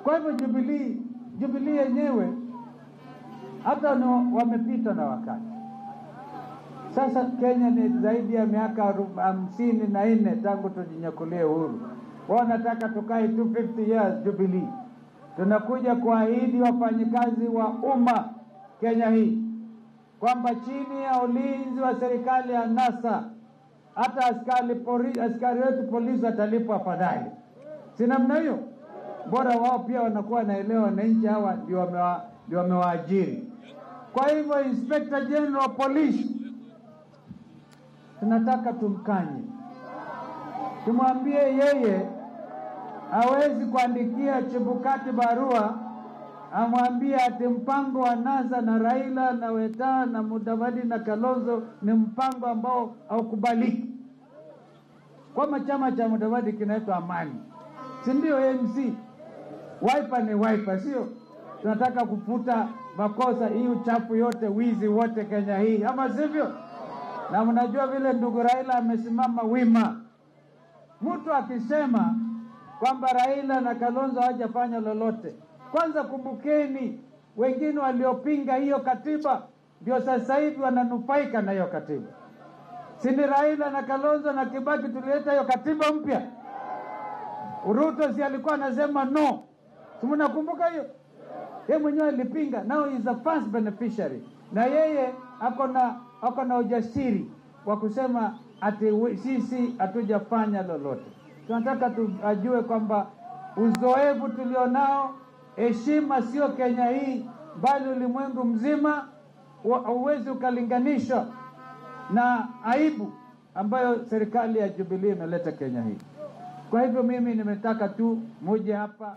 Kwa hivyo Jubilee, Jubilee yenyewe hata ni wamepita na wakati. Sasa Kenya ni zaidi ya miaka aru- hamsini na nne tangu tujinyakulie uhuru. Wao wanataka tukae 250 years Jubilee. Tunakuja kuahidi wafanyikazi wa umma Kenya hii kwamba chini ya ulinzi wa serikali ya NASA hata askari, pori, askari wetu polisi watalipwa afadhali, si namna hiyo? Bora wao pia wanakuwa wanaelewa wananchi hawa ndio wamewa- ndio wamewaajiri. Kwa hivyo Inspector General of Police tunataka tumkanye, tumwambie yeye hawezi kuandikia Chebukati barua amwambie ati mpango wa NASA na Raila na Weta na Mudavadi na Kalonzo ni mpango ambao haukubaliki. Kwama chama cha Mudavadi kinaitwa Amani, si ndio? ANC Wiper ni Wiper, sio? Tunataka kufuta makosa hii, uchafu yote, wizi wote Kenya hii, ama sivyo? Na mnajua vile ndugu Raila amesimama wima. Mtu akisema kwamba Raila na Kalonzo hawajafanya lolote, kwanza kumbukeni, wengine waliopinga hiyo katiba ndio sasa hivi wananufaika na hiyo katiba. Si ni Raila na Kalonzo na Kibaki tulileta hiyo katiba mpya? Ruto si alikuwa anasema no, si mnakumbuka hiyo? Yeye mwenyewe alipinga, now is the first beneficiary, na yeye ako na ako na ujasiri wa kusema ati we- sisi hatujafanya lolote. Tunataka tu ajue kwamba uzoefu tulionao, heshima sio Kenya hii, bali ulimwengu mzima, wa- hauwezi ukalinganishwa na aibu ambayo serikali ya Jubilee imeleta Kenya hii. Kwa hivyo mimi nimetaka tu muje hapa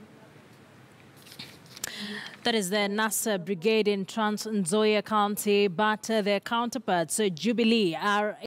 That is the NASA brigade in Trans Nzoia County, but uh, their counterparts, uh, Jubilee, are